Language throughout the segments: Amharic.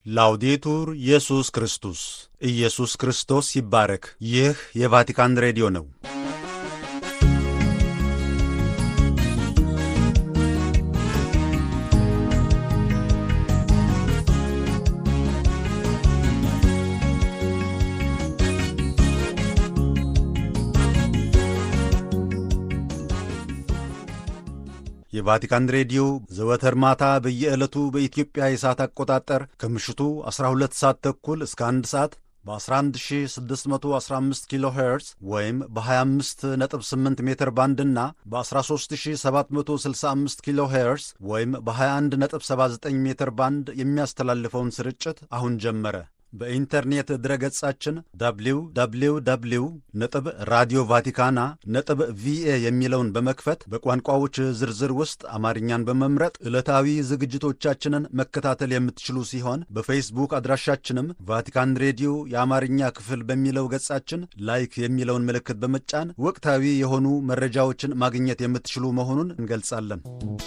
ላውዴቱር ኢየሱስ ክርስቶስ ኢየሱስ ክርስቶስ ይባረክ። ይህ የቫቲካን ሬዲዮ ነው። የቫቲካን ሬዲዮ ዘወትር ማታ በየዕለቱ በኢትዮጵያ የሰዓት አቆጣጠር ከምሽቱ 12 ሰዓት ተኩል እስከ 1 ሰዓት በ11615 ኪሎ ሄርዝ ወይም በ258 ሜትር ባንድ እና በ13765 ኪሎ ሄርዝ ወይም በ2179 ሜትር ባንድ የሚያስተላልፈውን ስርጭት አሁን ጀመረ። በኢንተርኔት ድረገጻችን www ነጥብ ራዲዮ ቫቲካና ነጥብ ቪኤ የሚለውን በመክፈት በቋንቋዎች ዝርዝር ውስጥ አማርኛን በመምረጥ ዕለታዊ ዝግጅቶቻችንን መከታተል የምትችሉ ሲሆን በፌስቡክ አድራሻችንም ቫቲካን ሬዲዮ የአማርኛ ክፍል በሚለው ገጻችን ላይክ የሚለውን ምልክት በመጫን ወቅታዊ የሆኑ መረጃዎችን ማግኘት የምትችሉ መሆኑን እንገልጻለን።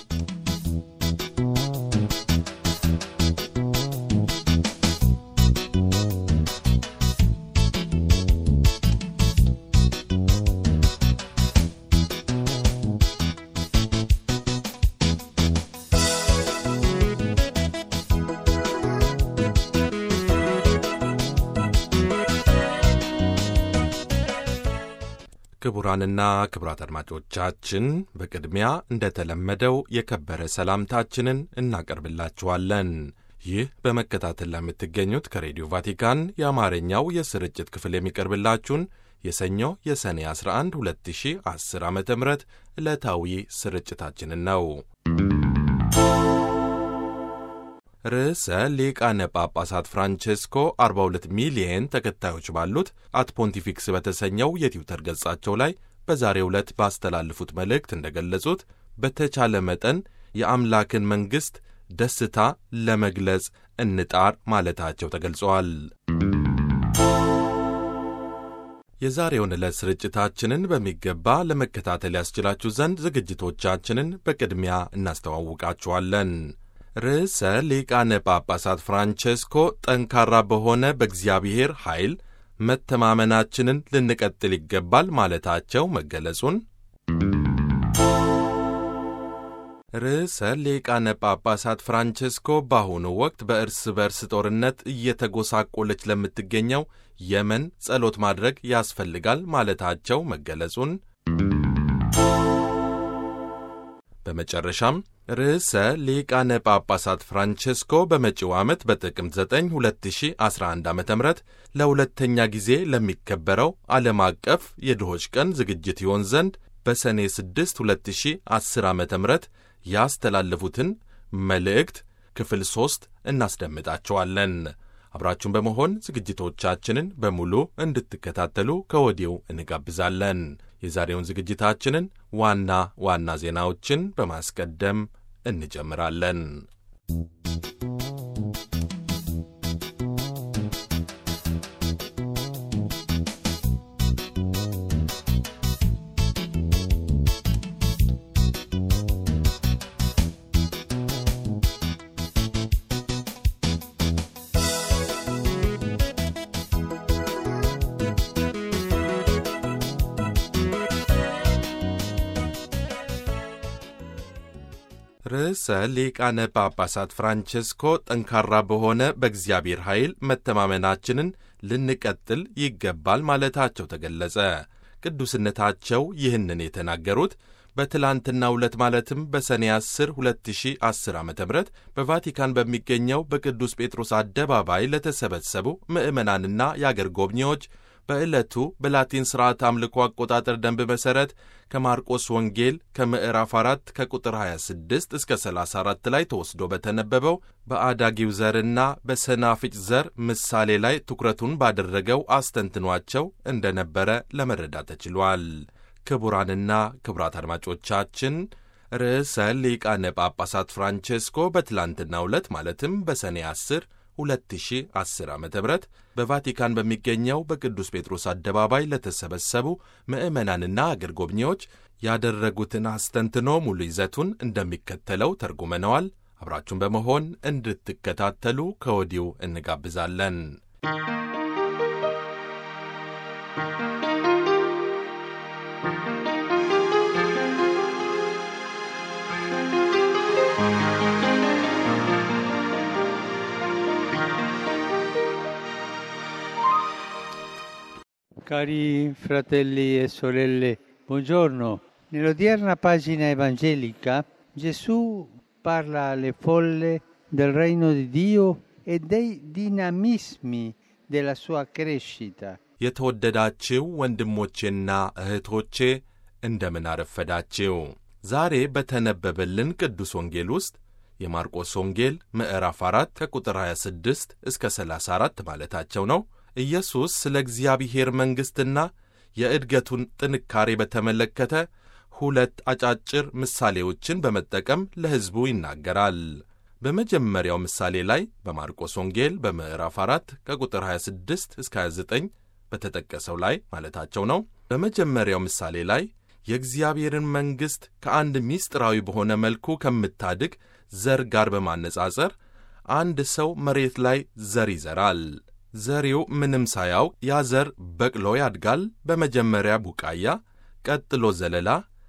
ክቡራንና ክቡራት አድማጮቻችን በቅድሚያ እንደተለመደው የከበረ ሰላምታችንን እናቀርብላችኋለን። ይህ በመከታተል ለምትገኙት ከሬዲዮ ቫቲካን የአማርኛው የስርጭት ክፍል የሚቀርብላችሁን የሰኞ የሰኔ 11 2010 ዓ ም ዕለታዊ ስርጭታችንን ነው። ርዕሰ ሊቃነ ጳጳሳት ፍራንቼስኮ 42 ሚሊየን ተከታዮች ባሉት አት ፖንቲፊክስ በተሰኘው የትዊተር ገጻቸው ላይ በዛሬው ዕለት ባስተላለፉት መልእክት እንደገለጹት በተቻለ መጠን የአምላክን መንግሥት ደስታ ለመግለጽ እንጣር ማለታቸው ተገልጸዋል። የዛሬውን ዕለት ስርጭታችንን በሚገባ ለመከታተል ያስችላችሁ ዘንድ ዝግጅቶቻችንን በቅድሚያ እናስተዋውቃችኋለን። ርዕሰ ሊቃነ ጳጳሳት ፍራንቼስኮ ጠንካራ በሆነ በእግዚአብሔር ኃይል መተማመናችንን ልንቀጥል ይገባል ማለታቸው መገለጹን፣ ርዕሰ ሊቃነ ጳጳሳት ፍራንቼስኮ በአሁኑ ወቅት በእርስ በርስ ጦርነት እየተጎሳቆለች ለምትገኘው የመን ጸሎት ማድረግ ያስፈልጋል ማለታቸው መገለጹን በመጨረሻም ርዕሰ ሊቃነ ጳጳሳት ፍራንቼስኮ በመጪው ዓመት በጥቅምት 9 2011 ዓ ም ለሁለተኛ ጊዜ ለሚከበረው ዓለም አቀፍ የድሆች ቀን ዝግጅት ይሆን ዘንድ በሰኔ 6 2010 ዓ ም ያስተላለፉትን መልእክት ክፍል ሦስት እናስደምጣቸዋለን። አብራችሁን በመሆን ዝግጅቶቻችንን በሙሉ እንድትከታተሉ ከወዲሁ እንጋብዛለን። የዛሬውን ዝግጅታችንን ዋና ዋና ዜናዎችን በማስቀደም እንጀምራለን። ርዕሰ ሊቃነ ጳጳሳት ፍራንቼስኮ ጠንካራ በሆነ በእግዚአብሔር ኃይል መተማመናችንን ልንቀጥል ይገባል ማለታቸው ተገለጸ። ቅዱስነታቸው ይህንን የተናገሩት በትላንትናው ዕለት ማለትም በሰኔ 10 2010 ዓ ም በቫቲካን በሚገኘው በቅዱስ ጴጥሮስ አደባባይ ለተሰበሰቡ ምዕመናንና የአገር ጎብኚዎች በዕለቱ በላቲን ሥርዓት አምልኮ አቆጣጠር ደንብ መሠረት ከማርቆስ ወንጌል ከምዕራፍ 4 ከቁጥር 26 እስከ 34 ላይ ተወስዶ በተነበበው በአዳጊው ዘርና በሰናፍጭ ዘር ምሳሌ ላይ ትኩረቱን ባደረገው አስተንትኗቸው እንደነበረ ለመረዳት ተችሏል። ክቡራንና ክቡራት አድማጮቻችን ርዕሰ ሊቃነ ጳጳሳት ፍራንቼስኮ በትላንትናው ዕለት ማለትም በሰኔ 10 2010 ዓ ም በቫቲካን በሚገኘው በቅዱስ ጴጥሮስ አደባባይ ለተሰበሰቡ ምዕመናንና አገር ጎብኚዎች ያደረጉትን አስተንትኖ ሙሉ ይዘቱን እንደሚከተለው ተርጉመነዋል። አብራችሁን በመሆን እንድትከታተሉ ከወዲሁ እንጋብዛለን። Cari fratelli e sorelle, buongiorno. Nell'odierna pagina evangelica Gesù parla alle folle del regno di Dio e dei dinamismi della sua crescita. የተወደዳችው ወንድሞቼና እህቶቼ እንደምን አረፈዳችው። ዛሬ በተነበበልን ቅዱስ ወንጌል ውስጥ የማርቆስ ወንጌል ምዕራፍ 4 ከቁጥር 26 እስከ 34 ማለታቸው ነው። ኢየሱስ ስለ እግዚአብሔር መንግሥትና የእድገቱን ጥንካሬ በተመለከተ ሁለት አጫጭር ምሳሌዎችን በመጠቀም ለሕዝቡ ይናገራል። በመጀመሪያው ምሳሌ ላይ በማርቆስ ወንጌል በምዕራፍ 4 ከቁጥር 26 እስከ 29 በተጠቀሰው ላይ ማለታቸው ነው። በመጀመሪያው ምሳሌ ላይ የእግዚአብሔርን መንግሥት ከአንድ ምስጢራዊ በሆነ መልኩ ከምታድግ ዘር ጋር በማነጻጸር አንድ ሰው መሬት ላይ ዘር ይዘራል። ዘሪው ምንም ሳያውቅ ያ ዘር በቅሎ ያድጋል። በመጀመሪያ ቡቃያ፣ ቀጥሎ ዘለላ፣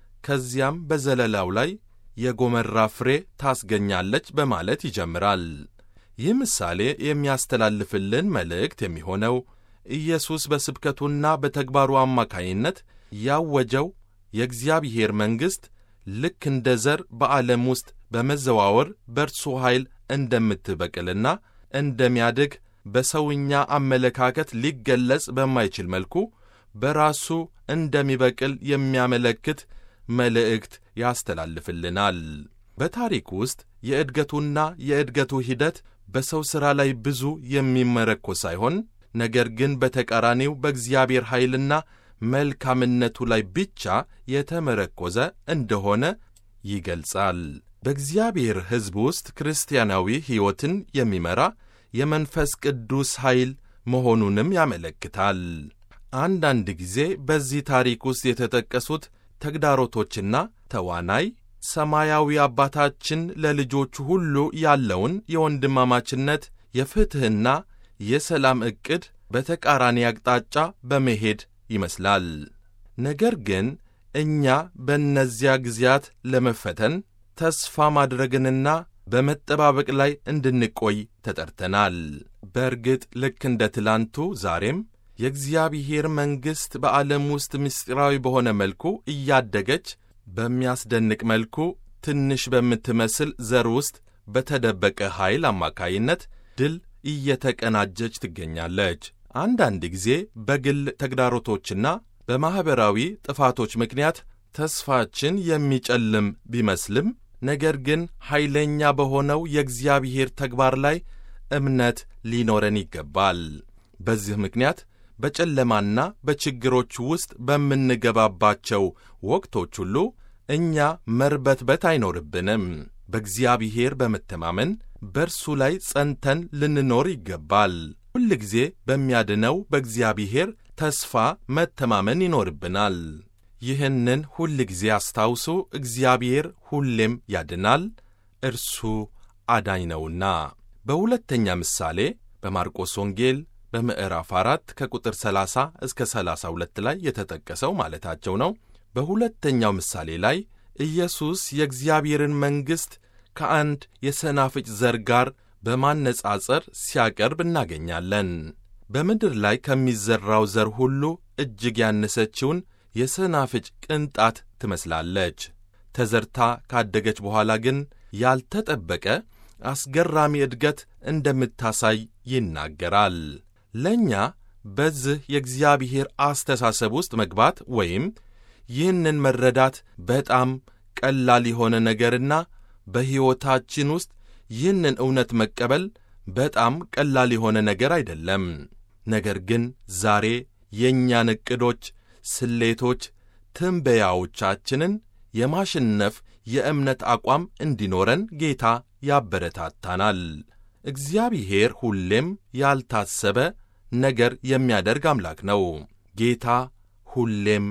ከዚያም በዘለላው ላይ የጎመራ ፍሬ ታስገኛለች በማለት ይጀምራል። ይህ ምሳሌ የሚያስተላልፍልን መልእክት የሚሆነው ኢየሱስ በስብከቱና በተግባሩ አማካይነት ያወጀው የእግዚአብሔር መንግሥት ልክ እንደ ዘር በዓለም ውስጥ በመዘዋወር በእርሱ ኃይል እንደምትበቅልና እንደሚያድግ በሰውኛ አመለካከት ሊገለጽ በማይችል መልኩ በራሱ እንደሚበቅል የሚያመለክት መልእክት ያስተላልፍልናል። በታሪክ ውስጥ የእድገቱና የእድገቱ ሂደት በሰው ሥራ ላይ ብዙ የሚመረኮስ ሳይሆን ነገር ግን በተቃራኒው በእግዚአብሔር ኃይልና መልካምነቱ ላይ ብቻ የተመረኮዘ እንደሆነ ይገልጻል። በእግዚአብሔር ሕዝብ ውስጥ ክርስቲያናዊ ሕይወትን የሚመራ የመንፈስ ቅዱስ ኃይል መሆኑንም ያመለክታል። አንዳንድ ጊዜ በዚህ ታሪክ ውስጥ የተጠቀሱት ተግዳሮቶችና ተዋናይ ሰማያዊ አባታችን ለልጆቹ ሁሉ ያለውን የወንድማማችነት የፍትሕና የሰላም ዕቅድ በተቃራኒ አቅጣጫ በመሄድ ይመስላል። ነገር ግን እኛ በእነዚያ ጊዜያት ለመፈተን ተስፋ ማድረግንና በመጠባበቅ ላይ እንድንቆይ ተጠርተናል። በእርግጥ ልክ እንደ ትላንቱ ዛሬም የእግዚአብሔር መንግሥት በዓለም ውስጥ ምስጢራዊ በሆነ መልኩ እያደገች በሚያስደንቅ መልኩ ትንሽ በምትመስል ዘር ውስጥ በተደበቀ ኃይል አማካይነት ድል እየተቀናጀች ትገኛለች። አንዳንድ ጊዜ በግል ተግዳሮቶችና በማኅበራዊ ጥፋቶች ምክንያት ተስፋችን የሚጨልም ቢመስልም ነገር ግን ኃይለኛ በሆነው የእግዚአብሔር ተግባር ላይ እምነት ሊኖረን ይገባል። በዚህ ምክንያት በጨለማና በችግሮች ውስጥ በምንገባባቸው ወቅቶች ሁሉ እኛ መርበትበት አይኖርብንም። በእግዚአብሔር በመተማመን በእርሱ ላይ ጸንተን ልንኖር ይገባል። ሁል ጊዜ በሚያድነው በእግዚአብሔር ተስፋ መተማመን ይኖርብናል። ይህንን ሁል ጊዜ አስታውሱ። እግዚአብሔር ሁሌም ያድናል፣ እርሱ አዳኝ ነውና። በሁለተኛ ምሳሌ በማርቆስ ወንጌል በምዕራፍ አራት ከቁጥር 30 እስከ 32 ላይ የተጠቀሰው ማለታቸው ነው። በሁለተኛው ምሳሌ ላይ ኢየሱስ የእግዚአብሔርን መንግሥት ከአንድ የሰናፍጭ ዘር ጋር በማነጻጸር ሲያቀርብ እናገኛለን። በምድር ላይ ከሚዘራው ዘር ሁሉ እጅግ ያነሰችውን የሰናፍጭ ቅንጣት ትመስላለች። ተዘርታ ካደገች በኋላ ግን ያልተጠበቀ አስገራሚ እድገት እንደምታሳይ ይናገራል። ለእኛ በዚህ የእግዚአብሔር አስተሳሰብ ውስጥ መግባት ወይም ይህንን መረዳት በጣም ቀላል የሆነ ነገርና በሕይወታችን ውስጥ ይህንን እውነት መቀበል በጣም ቀላል የሆነ ነገር አይደለም። ነገር ግን ዛሬ የእኛን ዕቅዶች፣ ስሌቶች፣ ትንበያዎቻችንን የማሸነፍ የእምነት አቋም እንዲኖረን ጌታ ያበረታታናል። እግዚአብሔር ሁሌም ያልታሰበ ነገር የሚያደርግ አምላክ ነው። ጌታ ሁሌም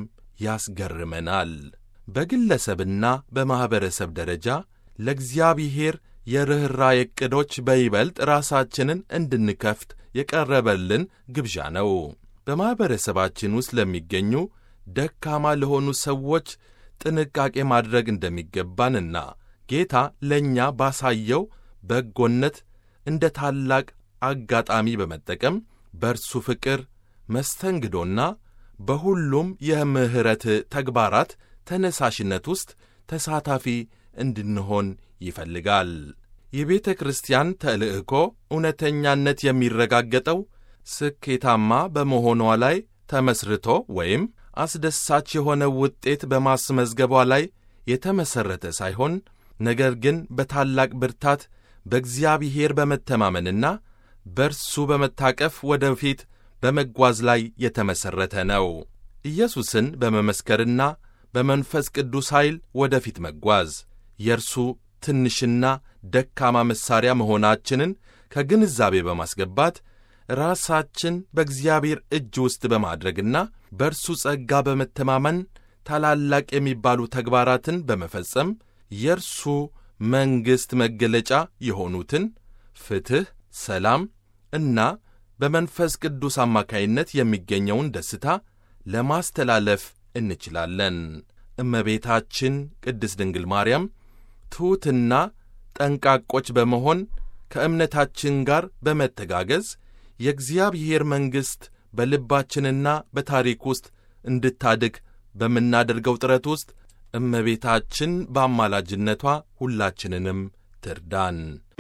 ያስገርመናል። በግለሰብና በማኅበረሰብ ደረጃ ለእግዚአብሔር የርኅራኄ ዕቅዶች በይበልጥ ራሳችንን እንድንከፍት የቀረበልን ግብዣ ነው። በማኅበረሰባችን ውስጥ ለሚገኙ ደካማ ለሆኑ ሰዎች ጥንቃቄ ማድረግ እንደሚገባንና ጌታ ለእኛ ባሳየው በጎነት እንደ ታላቅ አጋጣሚ በመጠቀም በእርሱ ፍቅር መስተንግዶና በሁሉም የምሕረት ተግባራት ተነሳሽነት ውስጥ ተሳታፊ እንድንሆን ይፈልጋል። የቤተ ክርስቲያን ተልእኮ እውነተኛነት የሚረጋገጠው ስኬታማ በመሆኗ ላይ ተመስርቶ ወይም አስደሳች የሆነ ውጤት በማስመዝገቧ ላይ የተመሠረተ ሳይሆን ነገር ግን በታላቅ ብርታት በእግዚአብሔር በመተማመንና በእርሱ በመታቀፍ ወደፊት በመጓዝ ላይ የተመሠረተ ነው። ኢየሱስን በመመስከርና በመንፈስ ቅዱስ ኃይል ወደፊት መጓዝ የእርሱ ትንሽና ደካማ መሣሪያ መሆናችንን ከግንዛቤ በማስገባት ራሳችን በእግዚአብሔር እጅ ውስጥ በማድረግና በእርሱ ጸጋ በመተማመን ታላላቅ የሚባሉ ተግባራትን በመፈጸም የእርሱ መንግሥት መገለጫ የሆኑትን ፍትሕ፣ ሰላም እና በመንፈስ ቅዱስ አማካይነት የሚገኘውን ደስታ ለማስተላለፍ እንችላለን። እመቤታችን ቅድስት ድንግል ማርያም ትሑትና ጠንቃቆች በመሆን ከእምነታችን ጋር በመተጋገዝ የእግዚአብሔር መንግሥት በልባችንና በታሪክ ውስጥ እንድታድግ በምናደርገው ጥረት ውስጥ እመቤታችን በአማላጅነቷ ሁላችንንም ትርዳን።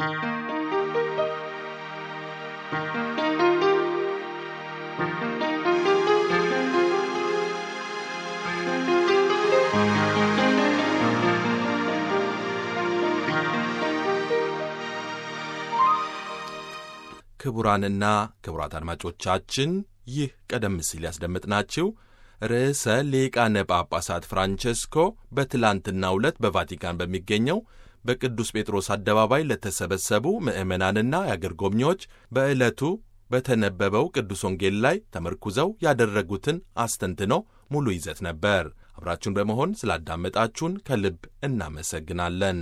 ክቡራንና ክቡራት አድማጮቻችን ይህ ቀደም ሲል ያስደመጥናችሁ ርዕሰ ሊቃነ ጳጳሳት ፍራንቸስኮ በትላንትናው ዕለት በቫቲካን በሚገኘው በቅዱስ ጴጥሮስ አደባባይ ለተሰበሰቡ ምዕመናንና የአገር ጎብኚዎች በዕለቱ በተነበበው ቅዱስ ወንጌል ላይ ተመርኩዘው ያደረጉትን አስተንትኖ ሙሉ ይዘት ነበር። አብራችሁን በመሆን ስላዳመጣችሁን ከልብ እናመሰግናለን።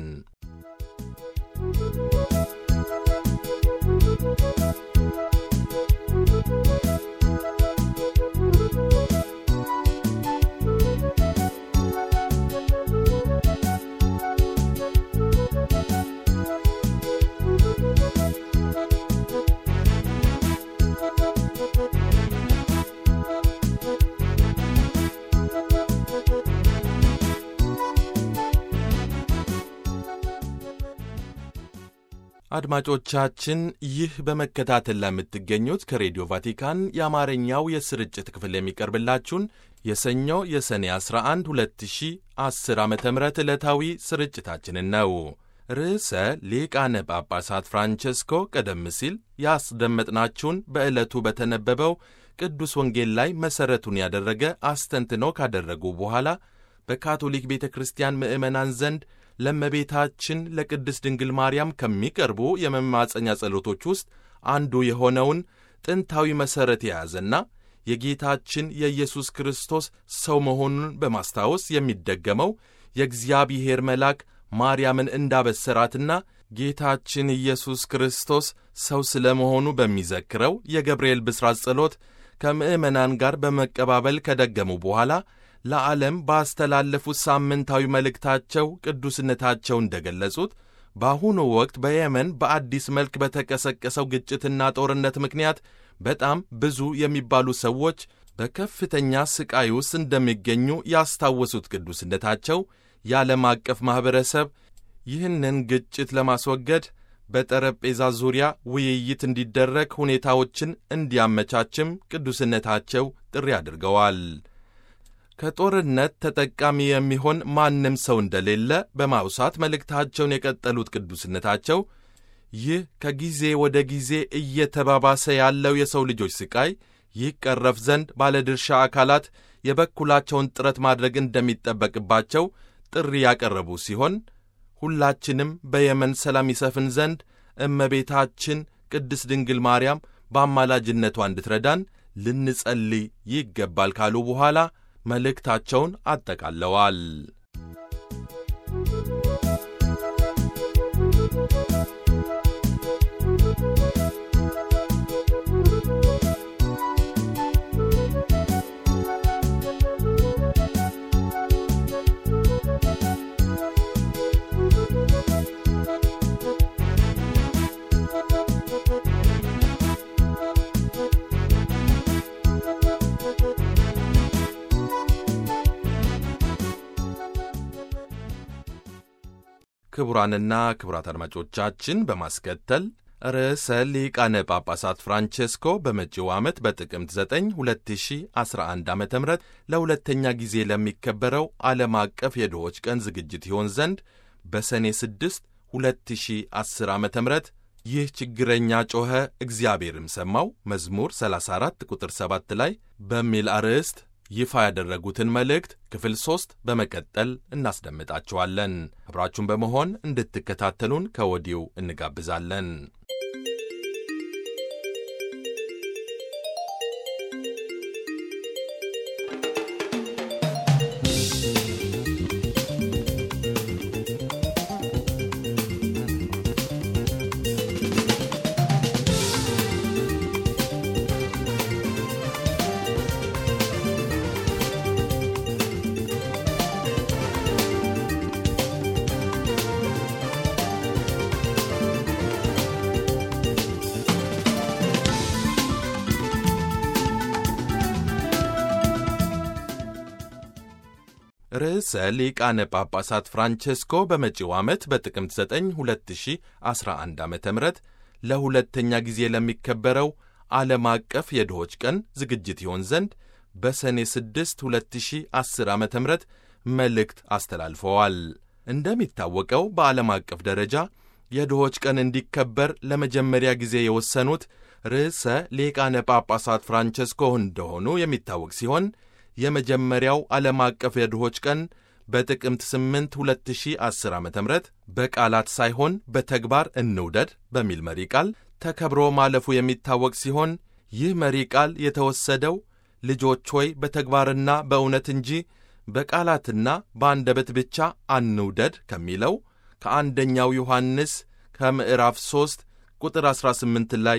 አድማጮቻችን ይህ በመከታተል ላይ የምትገኙት ከሬዲዮ ቫቲካን የአማርኛው የስርጭት ክፍል የሚቀርብላችሁን የሰኞ የሰኔ 11 2010 ዓ ም ዕለታዊ ስርጭታችንን ነው። ርዕሰ ሊቃነ ጳጳሳት ፍራንቸስኮ ቀደም ሲል ያስደመጥናችሁን በዕለቱ በተነበበው ቅዱስ ወንጌል ላይ መሠረቱን ያደረገ አስተንትኖ ካደረጉ በኋላ በካቶሊክ ቤተ ክርስቲያን ምዕመናን ዘንድ ለእመቤታችን ለቅድስት ድንግል ማርያም ከሚቀርቡ የመማፀኛ ጸሎቶች ውስጥ አንዱ የሆነውን ጥንታዊ መሠረት የያዘና የጌታችን የኢየሱስ ክርስቶስ ሰው መሆኑን በማስታወስ የሚደገመው የእግዚአብሔር መልአክ ማርያምን እንዳበሰራትና ጌታችን ኢየሱስ ክርስቶስ ሰው ስለ መሆኑ በሚዘክረው የገብርኤል ብስራት ጸሎት ከምዕመናን ጋር በመቀባበል ከደገሙ በኋላ ለዓለም ባስተላለፉት ሳምንታዊ መልእክታቸው ቅዱስነታቸው እንደገለጹት በአሁኑ ወቅት በየመን በአዲስ መልክ በተቀሰቀሰው ግጭትና ጦርነት ምክንያት በጣም ብዙ የሚባሉ ሰዎች በከፍተኛ ሥቃይ ውስጥ እንደሚገኙ ያስታወሱት ቅዱስነታቸው የዓለም አቀፍ ማኅበረሰብ ይህንን ግጭት ለማስወገድ በጠረጴዛ ዙሪያ ውይይት እንዲደረግ ሁኔታዎችን እንዲያመቻችም ቅዱስነታቸው ጥሪ አድርገዋል። ከጦርነት ተጠቃሚ የሚሆን ማንም ሰው እንደሌለ በማውሳት መልእክታቸውን የቀጠሉት ቅዱስነታቸው ይህ ከጊዜ ወደ ጊዜ እየተባባሰ ያለው የሰው ልጆች ሥቃይ ይቀረፍ ዘንድ ባለድርሻ አካላት የበኩላቸውን ጥረት ማድረግ እንደሚጠበቅባቸው ጥሪ ያቀረቡ ሲሆን ሁላችንም በየመን ሰላም ይሰፍን ዘንድ እመቤታችን ቅድስት ድንግል ማርያም በአማላጅነቷ እንድትረዳን ልንጸልይ ይገባል ካሉ በኋላ መልእክታቸውን አጠቃለዋል። ክቡራንና ክቡራት አድማጮቻችን በማስከተል ርዕሰ ሊቃነ ጳጳሳት ፍራንቼስኮ በመጪው ዓመት በጥቅምት 9 2011 ዓ ም ለሁለተኛ ጊዜ ለሚከበረው ዓለም አቀፍ የድሆች ቀን ዝግጅት ይሆን ዘንድ በሰኔ 6 2010 ዓ ም ይህ ችግረኛ ጮኸ እግዚአብሔርም ሰማው መዝሙር 34 ቁጥር 7 ላይ በሚል አርዕስት ይፋ ያደረጉትን መልእክት ክፍል ሦስት በመቀጠል እናስደምጣችኋለን። አብራችሁን በመሆን እንድትከታተሉን ከወዲሁ እንጋብዛለን። ርዕሰ ሊቃነ ጳጳሳት ፍራንቼስኮ በመጪው ዓመት በጥቅምት 9 2011 ዓ ም ለሁለተኛ ጊዜ ለሚከበረው ዓለም አቀፍ የድሆች ቀን ዝግጅት ይሆን ዘንድ በሰኔ 6 2010 ዓ ም መልእክት አስተላልፈዋል። እንደሚታወቀው በዓለም አቀፍ ደረጃ የድሆች ቀን እንዲከበር ለመጀመሪያ ጊዜ የወሰኑት ርዕሰ ሊቃነ ጳጳሳት ፍራንቼስኮ እንደሆኑ የሚታወቅ ሲሆን የመጀመሪያው ዓለም አቀፍ የድሆች ቀን በጥቅምት 8 2010 ዓ ም በቃላት ሳይሆን በተግባር እንውደድ በሚል መሪ ቃል ተከብሮ ማለፉ የሚታወቅ ሲሆን ይህ መሪ ቃል የተወሰደው ልጆች ሆይ በተግባርና በእውነት እንጂ በቃላትና በአንደበት ብቻ አንውደድ ከሚለው ከአንደኛው ዮሐንስ ከምዕራፍ 3 ቁጥር 18 ላይ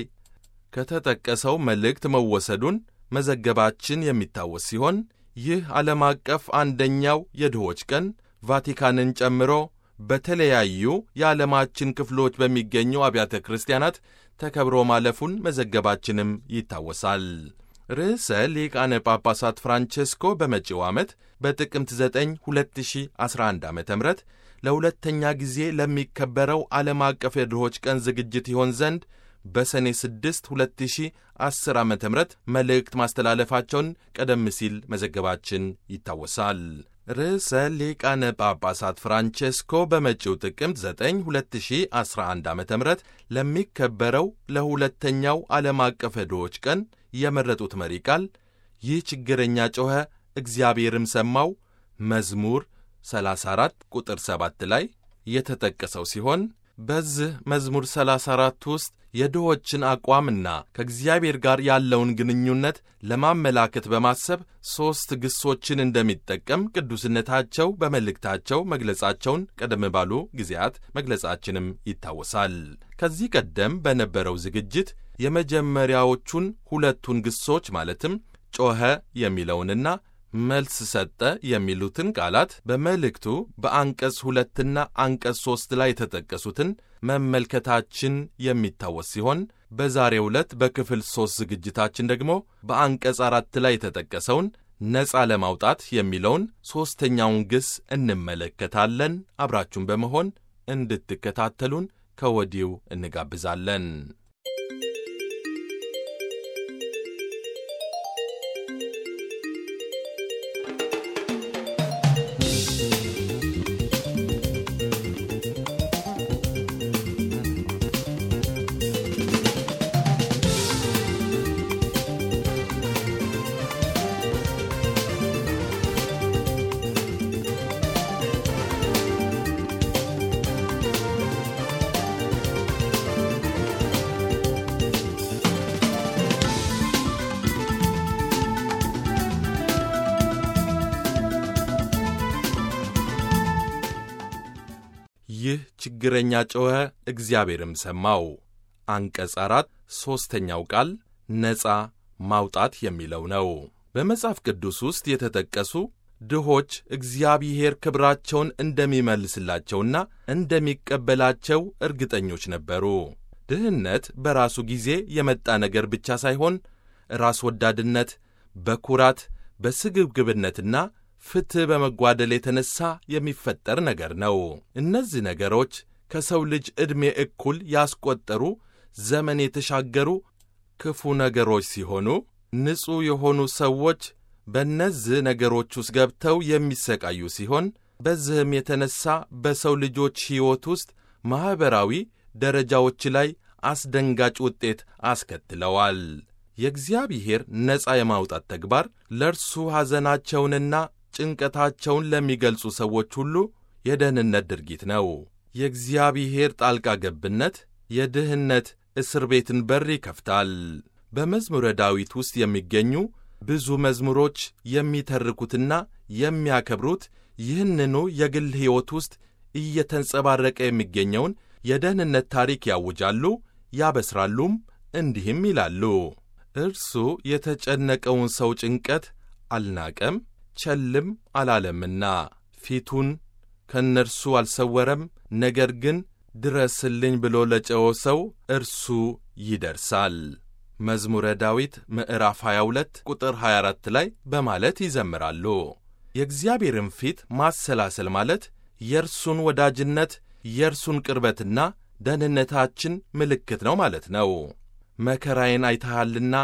ከተጠቀሰው መልእክት መወሰዱን መዘገባችን የሚታወስ ሲሆን ይህ ዓለም አቀፍ አንደኛው የድሆች ቀን ቫቲካንን ጨምሮ በተለያዩ የዓለማችን ክፍሎች በሚገኙ አብያተ ክርስቲያናት ተከብሮ ማለፉን መዘገባችንም ይታወሳል። ርዕሰ ሊቃነ ጳጳሳት ፍራንቼስኮ በመጪው ዓመት በጥቅምት 9 2011 ዓ ም ለሁለተኛ ጊዜ ለሚከበረው ዓለም አቀፍ የድሆች ቀን ዝግጅት ይሆን ዘንድ በሰኔ 6 2010 ዓ ም መልእክት ማስተላለፋቸውን ቀደም ሲል መዘገባችን ይታወሳል። ርዕሰ ሊቃነ ጳጳሳት ፍራንቼስኮ በመጪው ጥቅምት 9 2011 ዓ ም ለሚከበረው ለሁለተኛው ዓለም አቀፍ የድሆች ቀን የመረጡት መሪ ቃል ይህ ችግረኛ ጮኸ እግዚአብሔርም ሰማው መዝሙር 34 ቁጥር 7 ላይ የተጠቀሰው ሲሆን በዚህ መዝሙር 34 ውስጥ የድሆችን አቋምና ከእግዚአብሔር ጋር ያለውን ግንኙነት ለማመላከት በማሰብ ሦስት ግሶችን እንደሚጠቀም ቅዱስነታቸው በመልእክታቸው መግለጻቸውን ቀደም ባሉ ጊዜያት መግለጻችንም ይታወሳል። ከዚህ ቀደም በነበረው ዝግጅት የመጀመሪያዎቹን ሁለቱን ግሶች ማለትም ጮኸ የሚለውንና መልስ ሰጠ የሚሉትን ቃላት በመልእክቱ በአንቀጽ ሁለትና አንቀጽ ሦስት ላይ የተጠቀሱትን መመልከታችን የሚታወስ ሲሆን በዛሬው ዕለት በክፍል ሦስት ዝግጅታችን ደግሞ በአንቀጽ አራት ላይ የተጠቀሰውን ነፃ ለማውጣት የሚለውን ሦስተኛውን ግስ እንመለከታለን። አብራችሁን በመሆን እንድትከታተሉን ከወዲሁ እንጋብዛለን። ይህ ችግረኛ ጮኸ እግዚአብሔርም ሰማው። አንቀጽ አራት ሦስተኛው ቃል ነፃ ማውጣት የሚለው ነው። በመጽሐፍ ቅዱስ ውስጥ የተጠቀሱ ድሆች እግዚአብሔር ክብራቸውን እንደሚመልስላቸውና እንደሚቀበላቸው እርግጠኞች ነበሩ። ድህነት በራሱ ጊዜ የመጣ ነገር ብቻ ሳይሆን ራስ ወዳድነት፣ በኩራት በስግብግብነትና ፍትሕ በመጓደል የተነሣ የሚፈጠር ነገር ነው። እነዚህ ነገሮች ከሰው ልጅ ዕድሜ እኩል ያስቆጠሩ ዘመን የተሻገሩ ክፉ ነገሮች ሲሆኑ ንጹሕ የሆኑ ሰዎች በእነዚህ ነገሮች ውስጥ ገብተው የሚሰቃዩ ሲሆን በዚህም የተነሣ በሰው ልጆች ሕይወት ውስጥ ማኅበራዊ ደረጃዎች ላይ አስደንጋጭ ውጤት አስከትለዋል። የእግዚአብሔር ነፃ የማውጣት ተግባር ለእርሱ ሐዘናቸውንና ጭንቀታቸውን ለሚገልጹ ሰዎች ሁሉ የደህንነት ድርጊት ነው። የእግዚአብሔር ጣልቃ ገብነት የድህነት እስር ቤትን በር ይከፍታል። በመዝሙረ ዳዊት ውስጥ የሚገኙ ብዙ መዝሙሮች የሚተርኩትና የሚያከብሩት ይህንኑ የግል ሕይወት ውስጥ እየተንጸባረቀ የሚገኘውን የደህንነት ታሪክ ያውጃሉ፣ ያበስራሉም፣ እንዲህም ይላሉ። እርሱ የተጨነቀውን ሰው ጭንቀት አልናቀም፣ ቸልም አላለምና ፊቱን ከእነርሱ አልሰወረም። ነገር ግን ድረስልኝ ብሎ ለጨወ ሰው እርሱ ይደርሳል። መዝሙረ ዳዊት ምዕራፍ 22 ቁጥር 24 ላይ በማለት ይዘምራሉ። የእግዚአብሔርን ፊት ማሰላሰል ማለት የእርሱን ወዳጅነት የእርሱን ቅርበትና ደህንነታችን ምልክት ነው ማለት ነው። መከራዬን አይተሃልና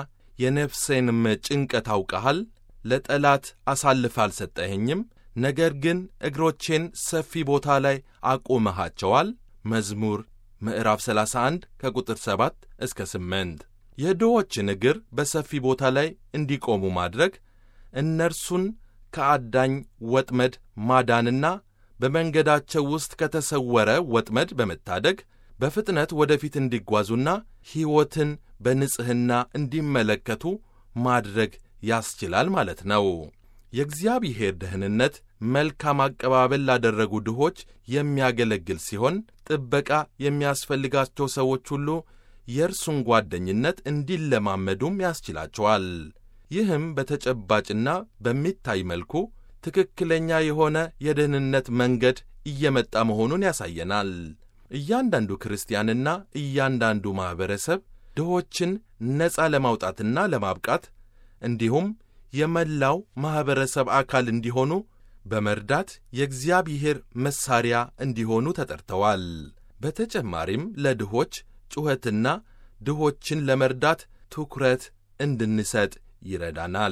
የነፍሴንም ጭንቀት አውቀሃል። ለጠላት አሳልፈ አልሰጠኸኝም፣ ነገር ግን እግሮቼን ሰፊ ቦታ ላይ አቆመሃቸዋል። መዝሙር ምዕራፍ 31 ከቁጥር 7 እስከ 8 የድሆችን እግር በሰፊ ቦታ ላይ እንዲቆሙ ማድረግ እነርሱን ከአዳኝ ወጥመድ ማዳንና በመንገዳቸው ውስጥ ከተሰወረ ወጥመድ በመታደግ በፍጥነት ወደፊት እንዲጓዙና ሕይወትን በንጽሕና እንዲመለከቱ ማድረግ ያስችላል ማለት ነው። የእግዚአብሔር ደህንነት መልካም አቀባበል ላደረጉ ድሆች የሚያገለግል ሲሆን ጥበቃ የሚያስፈልጋቸው ሰዎች ሁሉ የእርሱን ጓደኝነት እንዲለማመዱም ያስችላቸዋል። ይህም በተጨባጭና በሚታይ መልኩ ትክክለኛ የሆነ የደህንነት መንገድ እየመጣ መሆኑን ያሳየናል። እያንዳንዱ ክርስቲያንና እያንዳንዱ ማኅበረሰብ ድሆችን ነፃ ለማውጣትና ለማብቃት እንዲሁም የመላው ማኅበረሰብ አካል እንዲሆኑ በመርዳት የእግዚአብሔር መሣሪያ እንዲሆኑ ተጠርተዋል። በተጨማሪም ለድሆች ጩኸትና ድሆችን ለመርዳት ትኩረት እንድንሰጥ ይረዳናል።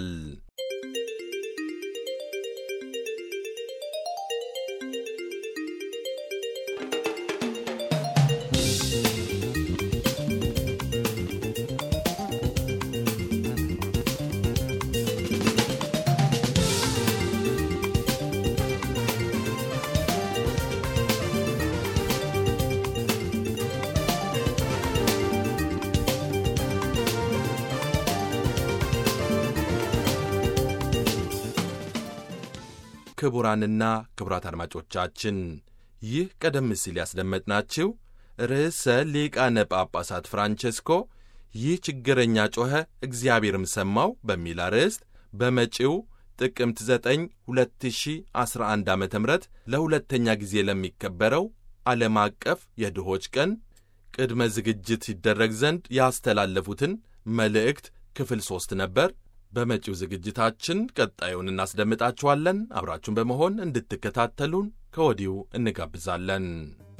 ክቡራንና ክቡራት አድማጮቻችን ይህ ቀደም ሲል ያስደመጥናችሁ ርዕሰ ሊቃነ ጳጳሳት ፍራንቼስኮ ይህ ችግረኛ ጮኸ እግዚአብሔርም ሰማው በሚል አርዕስት በመጪው ጥቅምት 9 2011 ዓ ም ለሁለተኛ ጊዜ ለሚከበረው ዓለም አቀፍ የድሆች ቀን ቅድመ ዝግጅት ይደረግ ዘንድ ያስተላለፉትን መልእክት ክፍል ሦስት ነበር። በመጪው ዝግጅታችን ቀጣዩን እናስደምጣችኋለን። አብራችሁን በመሆን እንድትከታተሉን ከወዲሁ እንጋብዛለን።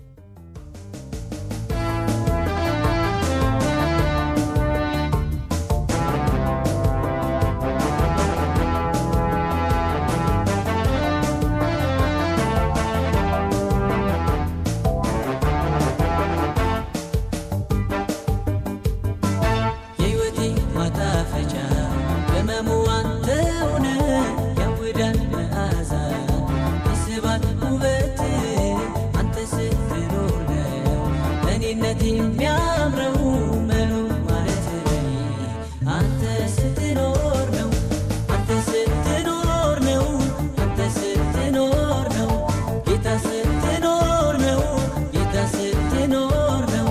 የሕይወቴ ማጣፈጫ ቅመሙ አንተ ሆነ ያውዳል መዓዛ ይስባል ውበት አንተ ስትኖር ነው እኔነት የሚያምረው መኖር ማለት አንተ ስትኖር ነው አንተ ስትኖር ነው አንተ ስትኖር ነው ጌታ ስትኖር ነው ጌታ ስትኖር ነው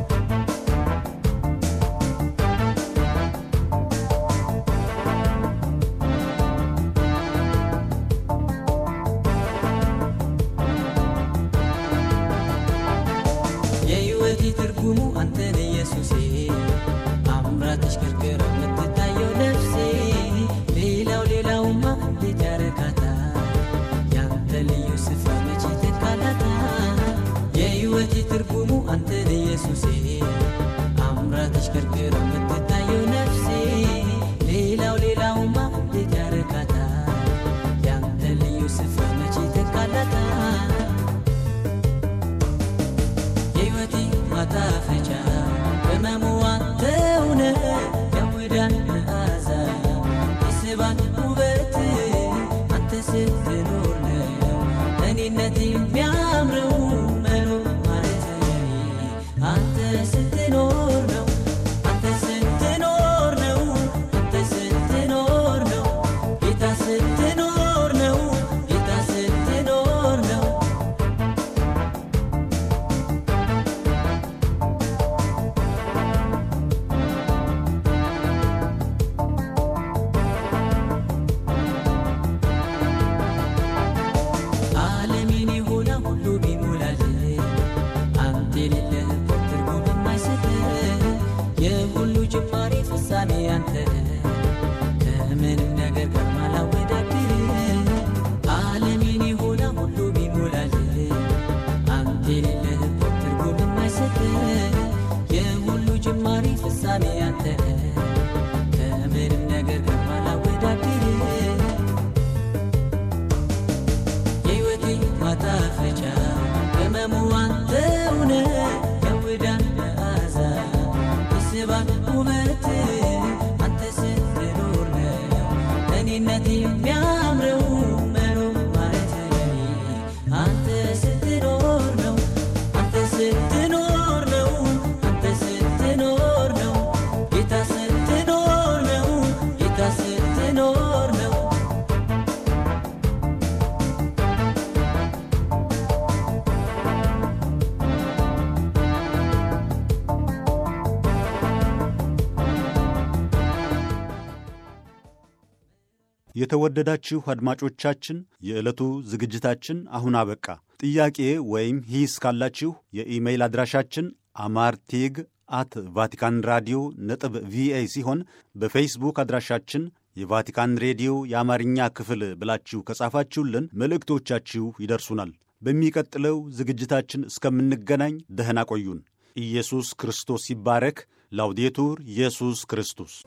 የሕይወቴ ትርጉሙ አንተን ኢየሱሴ አምራ ተሽከርክራ የምትታየው ነፍሴ ሌላው ሌላውማ እንዴት ያረካታል ያስባል ውበት አንተ ስትኖር ነው እኔነት የሚያምረው መኖር ማለት ለኔ አንተ ስትኖር ነው አንተ ስትኖር ነው አንተ ስትኖር ነው ጌታ ስትኖር ነው ጌታ ስትኖር ነው የተወደዳችሁ አድማጮቻችን የዕለቱ ዝግጅታችን አሁን አበቃ። ጥያቄ ወይም ሂስ ካላችሁ የኢሜይል አድራሻችን አማርቴግ አት ቫቲካን ራዲዮ ነጥብ ቪኦኤ ሲሆን በፌስቡክ አድራሻችን የቫቲካን ሬዲዮ የአማርኛ ክፍል ብላችሁ ከጻፋችሁልን መልእክቶቻችሁ ይደርሱናል። በሚቀጥለው ዝግጅታችን እስከምንገናኝ ደህና ቆዩን። ኢየሱስ ክርስቶስ ይባረክ። ላውዴቱር ኢየሱስ ክርስቶስ